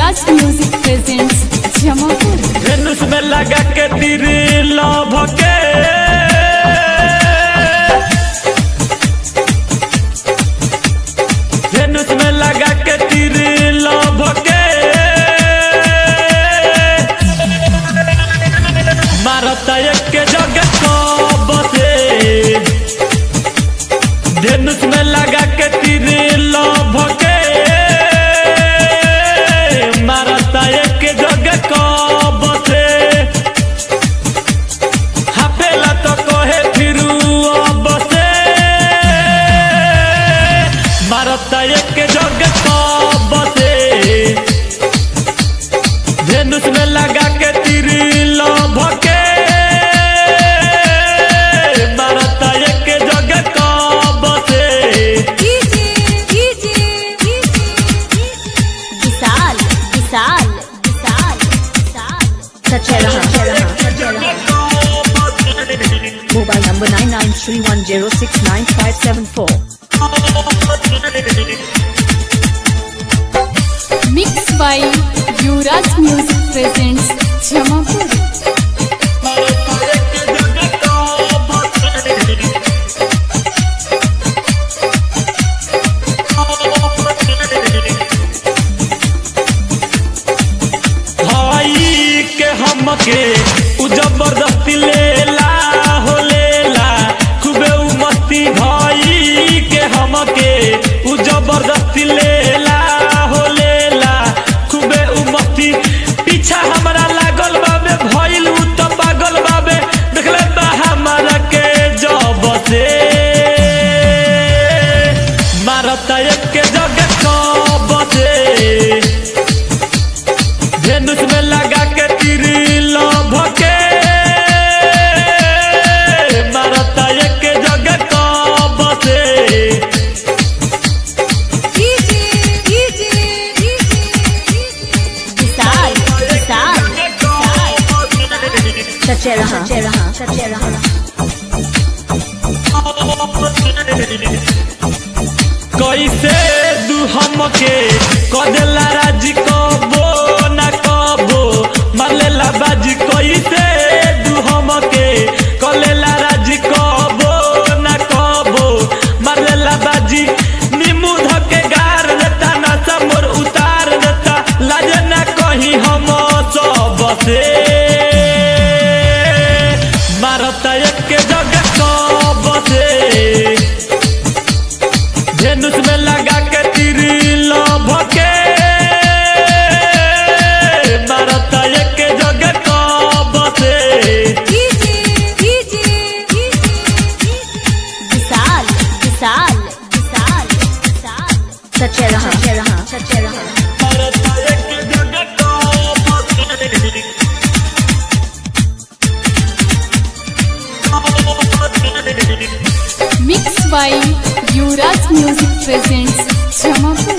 युवराज music presents Jamapur धनुष में लगा के तीर लभ के धनुष में लगा के तीर लभ के मारता एक के जगह कब से धनुष में लगा के तीर लभ के मारता एक के जगह कब से हाफेला तो कहे फिरू अब से मारता एक के जगह कब से धनुष में लगा के तीर लभ के मारता एक के जगह कब से विशाल विशाल विशाल विशाल सच्चे रहा mobile number nine nine three one zero six nine five seven four mix by Yuvraj music presents Jamapur भाई के हमके उ जबरदस्ती लेला हो लेला खूबे उ मस्ती भाई के हमके उ जबरदस्ती लेला हो लेला खूबे उ मस्ती पीछा हमरा लागल बाबे भइल उ त पागल बाबे देखले बा हमरा के जब से मारता एक के जगह कब से धनुष में लगा के तीर लभ के मारता एक जगह कब से विशाल विशाल सच्चे रहा सच्चे रहा सच्चे रहा कैसे दू हमके कदेला राजी कबो न कबो मालेला बाजी कैसे दू हमके कलेला राजी कबो न कबो मालेला बाजी नीमू धके गार देता नशा मोर उतार देता लाजे न कहीं हम सब से मारता एक के जगह कब से धनुष में लगा के तीर लभ के मारता एक जगह कब से विशाल विशाल विशाल विशाल सच्चे रहा सच्चे रहा सच्चे रहा मारता एक जगह कब mix by Yuvraj music presents Jamapur